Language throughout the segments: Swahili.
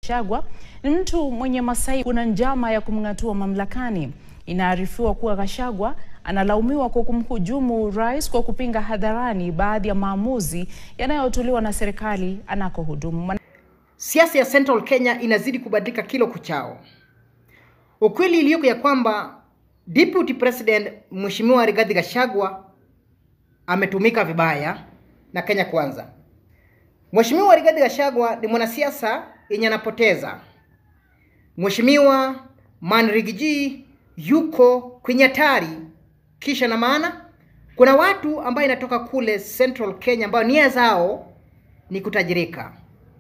Gachagua ni mtu mwenye masai. Kuna njama ya kumng'atua mamlakani. Inaarifiwa kuwa Gachagua analaumiwa kwa kumhujumu rais kwa kupinga hadharani baadhi ya maamuzi yanayotolewa na serikali anakohudumu. Siasa ya Central Kenya inazidi kubadilika kila kuchao. Ukweli iliyoko ya kwamba Deputy President Mheshimiwa Rigathi Gachagua ametumika vibaya na Kenya Kwanza. Mheshimiwa Rigathi Gachagua ni mwanasiasa yenye anapoteza. Mheshimiwa Manrigiji yuko kwenye hatari. Kisha na maana kuna watu ambao inatoka kule Central Kenya ambao nia zao ni kutajirika,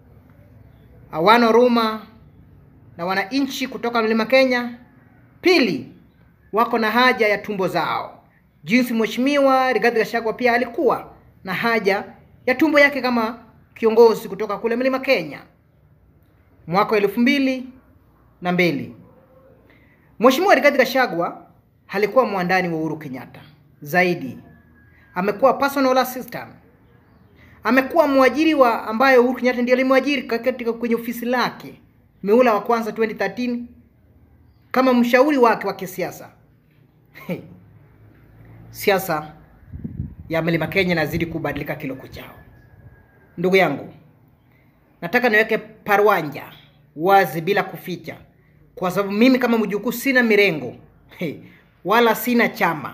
hawana huruma na wananchi kutoka mlima Kenya. Pili, wako na haja ya tumbo zao, jinsi Mheshimiwa Rigathi Gachagua pia alikuwa na haja ya tumbo yake kama kiongozi kutoka kule mlima Kenya mwaka wa elfu mbili na mbili. Mheshimiwa Rigathi Gachagua alikuwa mwandani wa Uhuru Kenyatta zaidi, amekuwa personal assistant, amekuwa mwajiri wa ambaye Uhuru Kenyatta ndiye alimwajiri katika kwenye ofisi lake miula wa kwanza 2013 kama mshauri wake wa kisiasa. Hey. Siasa ya mlima Kenya inazidi kubadilika kilo kuchao. Ndugu yangu, nataka niweke parwanja wazi bila kuficha, kwa sababu mimi kama mjukuu sina mirengo hey, wala sina chama.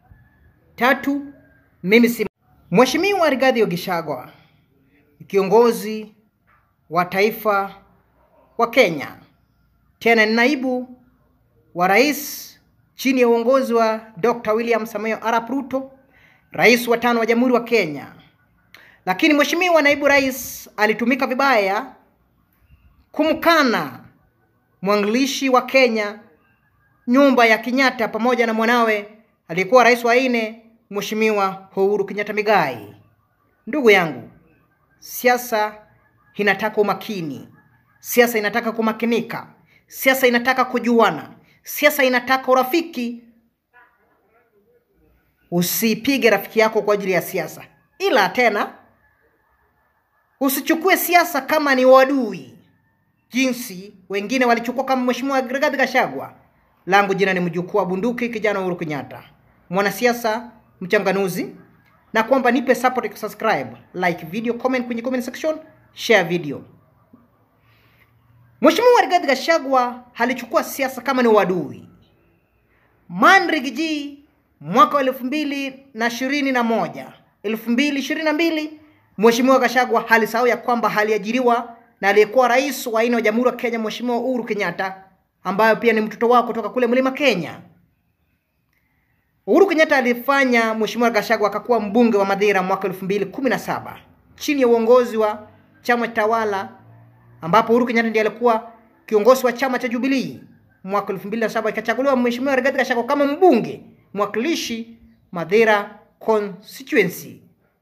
Tatu, mimi si Mheshimiwa Rigathi Gachagua kiongozi wa taifa wa Kenya, tena ni naibu wa rais chini ya uongozi wa Dr. William Samoei Arap Ruto, rais wa tano wa Jamhuri wa Kenya. Lakini mheshimiwa naibu rais alitumika vibaya kumkana mwanzilishi wa Kenya nyumba ya Kenyatta pamoja na mwanawe aliyekuwa rais wa nne mheshimiwa Uhuru Kenyatta Migai. Ndugu yangu, siasa inataka umakini, siasa inataka kumakinika, siasa inataka kujuana, siasa inataka urafiki. Usipige rafiki yako kwa ajili ya siasa, ila tena usichukue siasa kama ni wadui, jinsi wengine walichukua kama mheshimiwa Rigathi Gachagua. Langu jina ni mjukuu wa bunduki, kijana Uhuru Kenyatta, mwanasiasa mchanganuzi, na kwamba nipe support, subscribe, like video, comment kwenye comment section, share video. Mheshimiwa Rigathi Gachagua alichukua siasa kama ni wadui. Manrigiji mwaka wa elfu mbili na ishirini na moja elfu mbili ishirini na mbili Mheshimiwa Gachagua alisahau ya kwamba aliajiriwa na aliyekuwa rais wa nne wa Jamhuri ya Kenya Mheshimiwa Uhuru Kenyatta, ambayo pia ni mtoto wao kutoka kule mlima Kenya. Uhuru Kenyatta alifanya Mheshimiwa Gachagua akakuwa mbunge wa Madhira mwaka elfu mbili kumi na saba chini ya uongozi wa chama tawala ambapo Uhuru Kenyatta ndiye alikuwa kiongozi wa chama cha Jubilee. Mwaka 2007 ikachaguliwa Mheshimiwa Rigathi Gachagua kama mbunge mwakilishi Madhira constituency.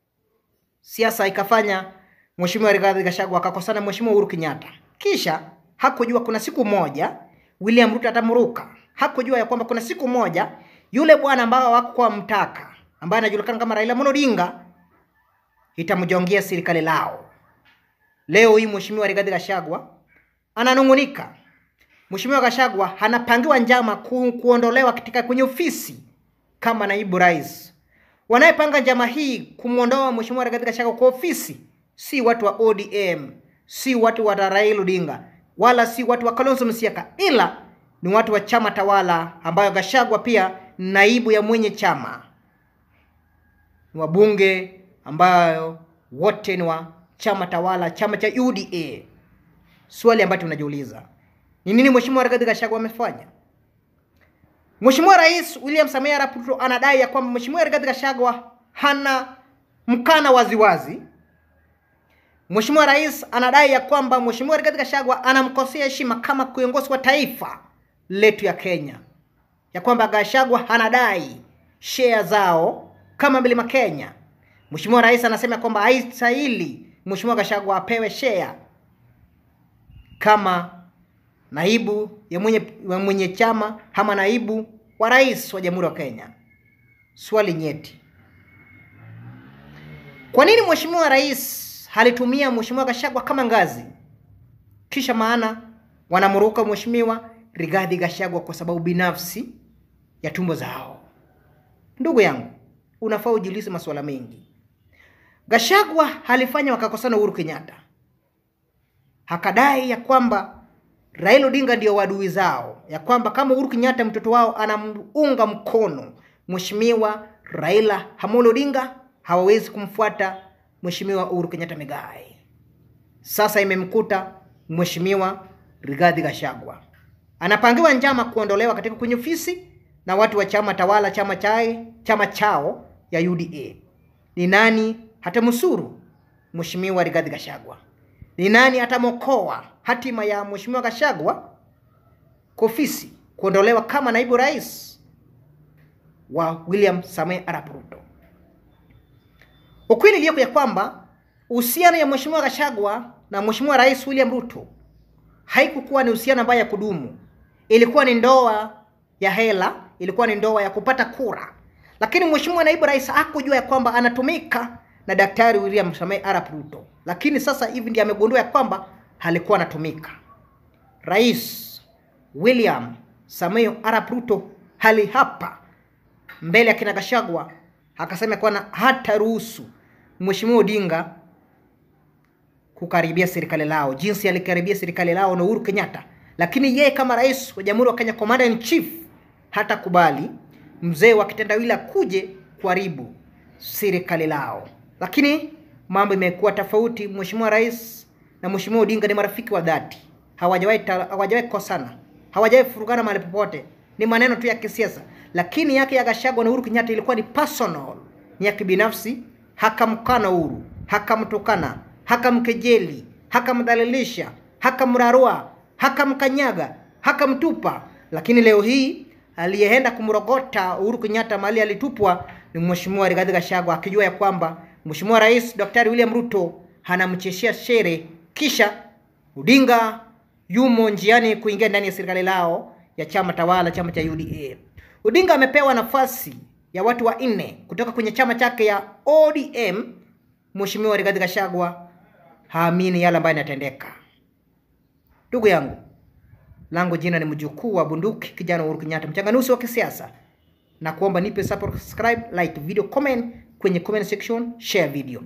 Siasa ikafanya Mheshimiwa Rigathi Gachagua akakosana Mheshimiwa Uhuru Kenyatta, kisha hakujua kuna siku moja William Ruto atamruka. Hakujua ya kwamba kuna siku moja yule bwana ambao hawakuwa mtaka ambaye anajulikana kama Raila Amolo Odinga itamjongia serikali lao. Leo hii Mheshimiwa Rigathi Gachagua ananung'unika. Mheshimiwa Gachagua anapangiwa njama ku, kuondolewa katika kwenye ofisi kama naibu rais. Wanayepanga njama hii kumwondoa Mheshimiwa Rigathi Gachagua kwa ofisi si watu wa ODM, si watu wa Raila Odinga, wala si watu wa Kalonzo Musyoka, ila ni watu wa chama tawala ambayo Gachagua pia naibu ya mwenye chama. Ni wabunge ambayo wote ni wa chama tawala, chama cha UDA. Swali ambalo tunajiuliza ni nini Mheshimiwa Rigathi Gachagua amefanya? Mheshimiwa Rais William Samoei Arap Ruto anadai ya kwamba Mheshimiwa Rigathi Gachagua hana mkana waziwazi. Mheshimiwa Rais anadai ya kwamba Mheshimiwa Rigathi Gachagua anamkosea heshima kama kiongozi wa taifa letu ya Kenya, ya kwamba Gachagua anadai share zao kama Mlima Kenya. Mheshimiwa Rais anasema kwamba haistahili Mheshimiwa Gachagua apewe share kama naibu ya mwenye, ya mwenye chama ama naibu wa rais wa Jamhuri ya Kenya. Swali nyeti. Kwa nini Mheshimiwa Rais alitumia Mheshimiwa Gachagua kama ngazi? kisha maana wanamruka mheshimiwa Rigathi Gachagua kwa sababu binafsi ya tumbo zao. Ndugu yangu, unafaa ujiulize masuala mengi. Gachagua alifanya wakakosana Uhuru Kenyatta, hakadai ya kwamba Raila Odinga ndio wadui zao, ya kwamba kama Uhuru Kenyatta mtoto wao anamunga mkono mheshimiwa Raila Amolo Odinga, hawawezi kumfuata mheshimiwa Uhuru Kenyatta Migai. Sasa imemkuta mheshimiwa Rigathi Gachagua anapangiwa njama kuondolewa katika kwenye ofisi na watu wa chama tawala, chama chae, chama chao ya UDA. Ni nani hatamnusuru mheshimiwa Rigathi Gachagua? Ni nani atamokoa hatima ya mheshimiwa Gachagua kwa ofisi kuondolewa kama naibu rais wa William Samoei Arap Ruto? Ukweli iliyoko ya kwamba uhusiano ya mheshimiwa Gachagua na mheshimiwa rais William Ruto haikukuwa ni uhusiano ambayo ya kudumu. Ilikuwa ni ndoa ya hela, ilikuwa ni ndoa ya kupata kura, lakini mheshimiwa naibu rais hakujua ya kwamba anatumika na daktari William Samoei Arap Ruto, lakini sasa hivi ndiye amegundua ya kwamba alikuwa anatumika. Rais William Samoei Arap Ruto hali hapa mbele ya kina Gachagua akasema kwamba hata ruhusu mheshimiwa Odinga kukaribia serikali lao jinsi alikaribia serikali lao na Uhuru Kenyatta, lakini yeye kama rais wa Jamhuri wa Kenya, commander in chief, hata kubali mzee wa kitendawili akuje kuharibu serikali lao. Lakini mambo imekuwa tofauti. Mheshimiwa rais na mheshimiwa Odinga ni marafiki wa dhati, hawajawahi hawajawahi kosana, hawajawahi furugana mahali popote, ni maneno tu ya kisiasa. Lakini yake ya Gachagua na Uhuru Kenyatta ilikuwa ni personal, ni ya kibinafsi. Hakamkana Uhuru, hakamtukana hakamkejeli, hakamdhalilisha, hakamrarua, hakamkanyaga, hakamtupa. Lakini leo hii aliyeenda kumrogota Uhuru Kenyatta mahali alitupwa ni mheshimiwa Rigathi Gachagua, akijua ya kwamba mheshimiwa rais Daktari William Ruto anamcheshea shere, kisha Odinga yumo njiani kuingia ndani ya serikali lao ya chama tawala, chama cha UDA. Odinga amepewa nafasi ya watu wanne kutoka kwenye chama chake ya ODM. Mheshimiwa Rigathi Gachagua haamini yale ambayo yanatendeka. Ndugu yangu, langu jina ni mjukuu wa bunduki, kijana Uhuru Kenyatta, mchanganuzi wa kisiasa, na kuomba nipe subscribe, like video, comment kwenye comment section, share video.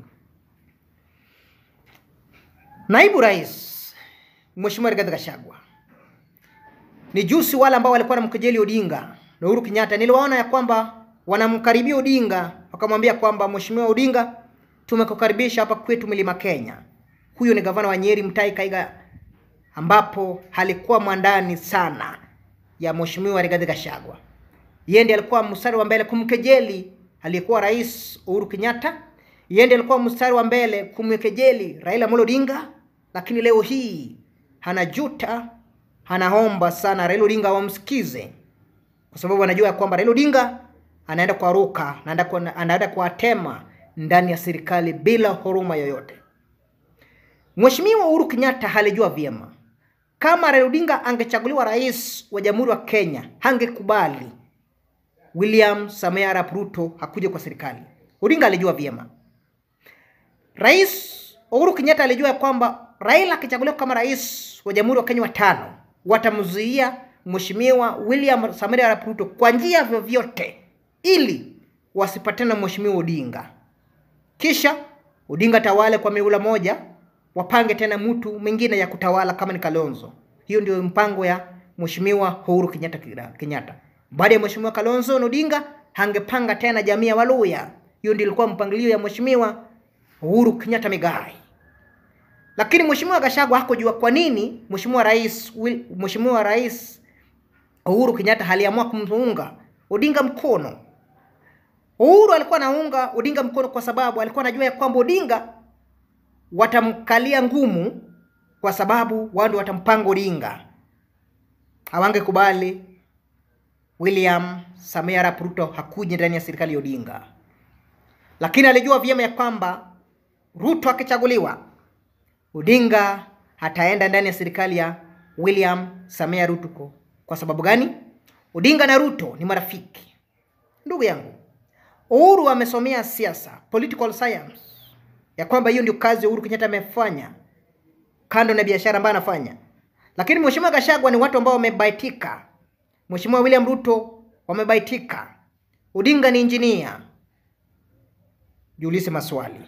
Naibu Rais Mheshimiwa Rigathi Gachagua ni jusi wale ambao walikuwa wanamkejeli Odinga na Uhuru Kenyatta, niliwaona ya kwamba wanamkaribia Odinga, wakamwambia kwamba Mheshimiwa Odinga, tumekukaribisha hapa kwetu Mlima Kenya. Huyo ni gavana wa Nyeri Mutahi Kahiga, ambapo alikuwa mwandani sana ya Mheshimiwa Rigathi Gachagua. Yeye ndiye alikuwa mstari wa mbele kumkejeli aliyekuwa rais Uhuru Kenyatta. Yeye ndiye alikuwa mstari wa mbele kumkejeli Raila Amolo Odinga, lakini leo hii anajuta, anaomba sana Raila Odinga wamsikize, kwa sababu anajua ya kwamba Raila Odinga anaenda kuaruka, anaenda kwa, anaenda kuwatema ndani ya serikali bila huruma yoyote. Mheshimiwa Uhuru Kenyatta alijua vyema kama Raila Odinga angechaguliwa rais wa Jamhuri wa Kenya, hangekubali William Samoei Arap Ruto hakuje kwa serikali. Odinga alijua vyema. Rais Uhuru Kenyatta alijua kwamba Raila akichaguliwa kama rais wa Jamhuri wa Kenya watano, watamzuia Mheshimiwa William Samoei Arap Ruto kwa njia vyovyote ili wasipatane na Mheshimiwa Odinga. Kisha Odinga tawale kwa miula moja, wapange tena mtu mwingine ya kutawala kama ni Kalonzo. Hiyo ndio mpango ya Mheshimiwa Uhuru Kenyatta Kenyatta. Baada ya Mheshimiwa Kalonzo na Odinga hangepanga tena jamii ya Waluya. Hiyo ndio ilikuwa mpangilio ya Mheshimiwa Uhuru Kenyatta Migai. Lakini Mheshimiwa Gachagua hakujua kwa nini Mheshimiwa Rais Mheshimiwa Rais Uhuru Kenyatta aliamua kumuunga Odinga mkono. Uhuru alikuwa anaunga Odinga mkono kwa sababu alikuwa anajua ya kwamba Odinga watamkalia ngumu, kwa sababu wao ndio watampanga Odinga. Hawangekubali William Samoei Arap Ruto hakuje ndani ya serikali ya Odinga, lakini alijua vyema ya kwamba Ruto akichaguliwa, Odinga ataenda ndani ya serikali ya William Samoei Ruto. Kwa sababu gani? Odinga na Ruto ni marafiki. Ndugu yangu, Uhuru amesomea siasa, political science, ya kwamba hiyo ndio kazi Uhuru Kenyatta amefanya kando na biashara ambayo anafanya. Lakini Mheshimiwa Gachagua ni watu ambao wamebaitika. Mheshimiwa William Ruto wamebaitika. Odinga ni injinia. Jiulize maswali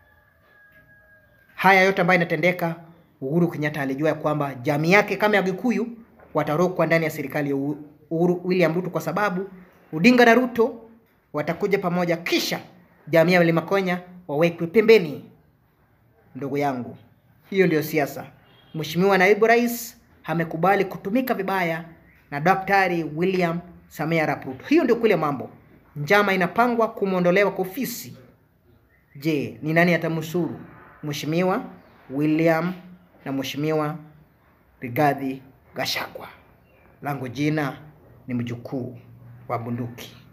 haya yote ambayo inatendeka. Uhuru Kenyatta alijua ya kwamba jamii yake kama ya Gikuyu watarokwa ndani ya serikali ya Uhuru William Ruto, kwa sababu Odinga na Ruto watakuja pamoja, kisha jamii ya Mlima Kenya wawekwe pembeni. Ndugu yangu, hiyo ndio siasa. Mheshimiwa naibu rais amekubali kutumika vibaya na Daktari William Samia Arap Ruto. Hiyo ndio kweli mambo. Njama inapangwa kumwondolewa kwa ofisi. Je, ni nani atamnusuru? Mheshimiwa William na Mheshimiwa Rigathi Gachagua. Langu jina ni mjukuu wa bunduki.